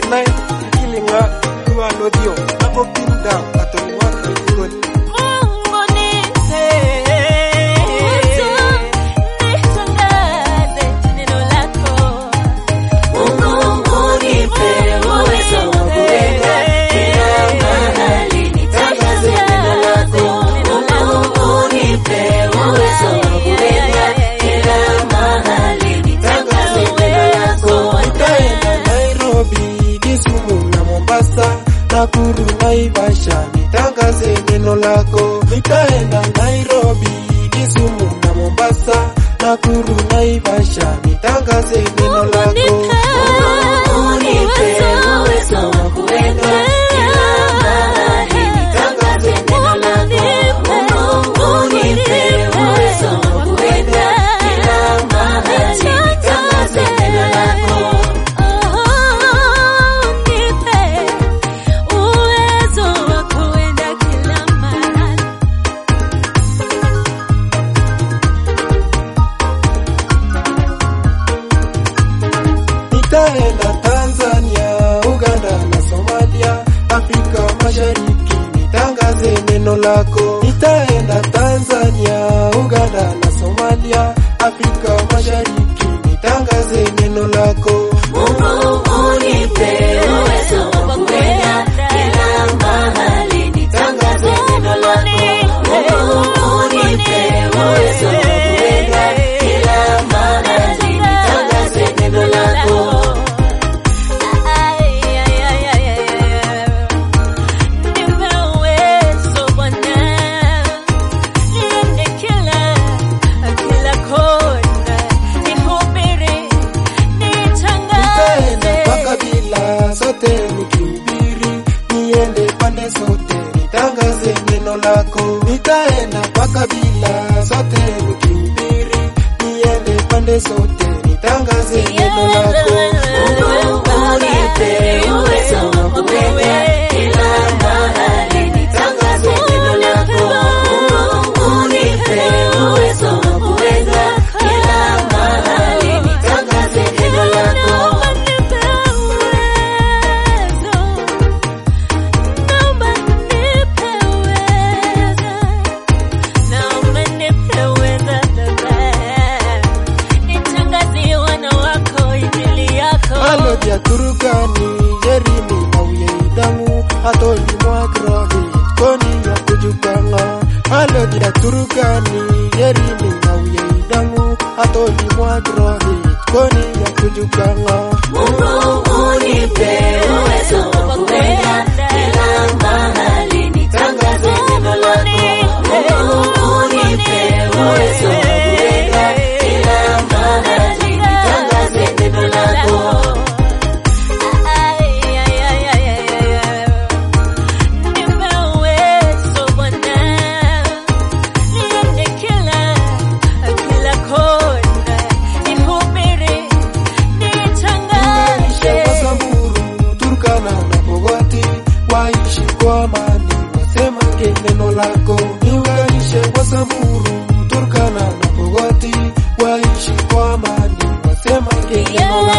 nai ilinga kuwa lodio hapo pinda atoliwa kigoni Mungu nipe uwezo, nitangaze neno lako. Mungu nipe uwezo wa kuenda kila mahali, nitangaze neno lako. Mungu nipe uwezo wa kuenda kila mahali, nitangaze neno lako. Nitaenda Nairobi, Kisumu na Mombasa, Nakuru, Naivasha, nitangaze neno lako. Nitaenda Nairobi, Kisumu na Mombasa, Nakuru, Naivasha, nitangaze neno lako. Mungu nipe uwezo wa kuenda kila mahali, nitangaze neno lako. Mungu nipe uwezo wa kuenda kila mahali, nitangaze neno lako. Nipe uwezo wa kuenda kila mahali. Nitaenda Tanzania, Uganda na Somalia, Afrika Mashariki, nitangaze neno lako. Nitaenda Tanzania, Uganda na Somalia, Afrika Mashariki, nitangaze neno lako. Mungu nipe uwezo wa kuenda kila mahali, nitangaze neno lako. Mungu nipe uwezo wa kuenda kila mahali, nitangaze neno lako. Nipe uwezo Bwana, niende kila kila kona, nihubiri, Nitaenda kwa nitangaze kabila zote nikihubiri, niende pande zote nitangaze neno lako. Nitaenda kwa kabila zote nikihubiri, niende pande zote nitangaze neno lako. Mungu nipe uwezo wa kuenda kila mahali, nitangaze neno lako. Mungu nipe uwezo wa kuenda kila mahali, nitangaze neno lako. Naomba nipe uwezo, naomba nipe uwezo Baba, nitangazie wana wako injili yako. Alodi ya Turukani, Jerimi na Uyeidamu, Atoli Mwagrohi, Koni ya Kujukanga. Alodi ya Turukani, Jerimi na Uyeidamu, Atoli Mwagrohi, Koni ya Kujukanga. Mungu nipe uwezo wa kuenda kila mahali, nitangaze neno lako. Mungu nipe uwezo wa kuenda kila mahali, nitangaze neno lako. Nipe uwezo Bwana, niende kila kila kona, nihubiri, Niunganishe nitangaze Wasamburu, Turkana na Pogoti, waishi kwa amani, wasemange neno lako. Niunganishe Wasamburu, Turkana na Pogoti, waishi kwa amani, wasemange neno lako.